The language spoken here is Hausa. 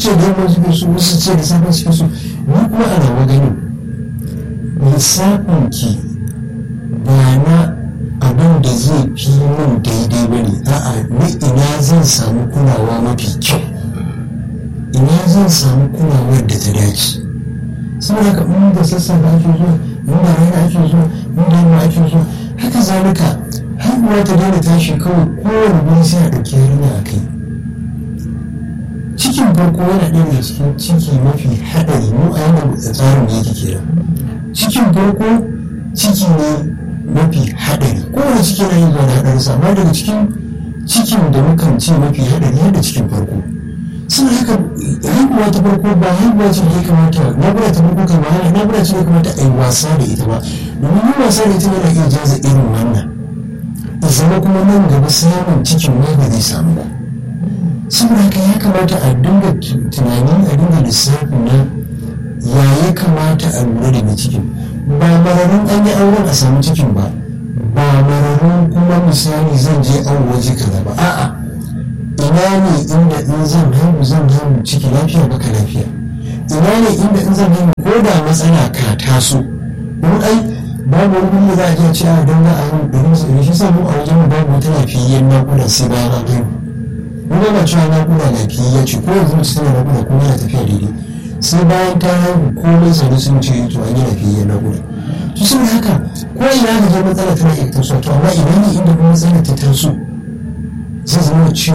ce da yamma suke so wasu ce da safe suke so ni kuma ana maganin lissafin ki ba na abin da zai fi min daidai ba ne a'a ni ina zan samu kulawa mafi kyau ina zan samu kulawar da ta dace saboda haka in da sassafe ake zuwa in da rana ake zuwa in da yamma ake zuwa haka zalika haihuwa ta daina tashi kawai kowane guri sai a ɗauki yarinya a kai cikin farko yana ɗaya daga cikin ciki mafi haɗari mu a yana tsarin da yake kera cikin farko ciki ne mafi haɗari kowane ciki yana yin zuwa da haɗari amma daga cikin cikin da mukan ce mafi haɗari yadda cikin farko sun haka haihuwa ta farko ba haihuwa ce da ya kamata nabura ta farko kan wahala nabura ce da ya kamata a yi wasa da ita ba domin yin wasa da ita yana iya jaza irin wannan zama kuma nan gaba samun cikin ma ba zai samu ba saboda haka ya kamata a dinga tunani a dinga lissafi na ya ya kamata a lura da mai cikin ba mararun an yi auren a samu cikin ba ba mararun kuma misali zan je an waje kaza ba a'a ina ne inda in zan haihu zan haihu ciki lafiya baka lafiya ina ne inda in zan haihu ko da matsala ka taso don ai babu wani da za a je ce a don za a haihu ɗari su ɗari shi sa mu a wajen mu babu wata lafiyayyen naƙuda sai bayan an haihu wani ba cewa naƙuda lafiyayya ce ko yanzu mace tana naƙuda kuma yana tafiya daidai sai bayan ta haihu komai sanu sun ce to an yi lafiyayyen naƙuda to saboda haka ko ina da je matsala tana iya tasowa to amma ina ne inda kuma matsala ta taso zai zama ciwo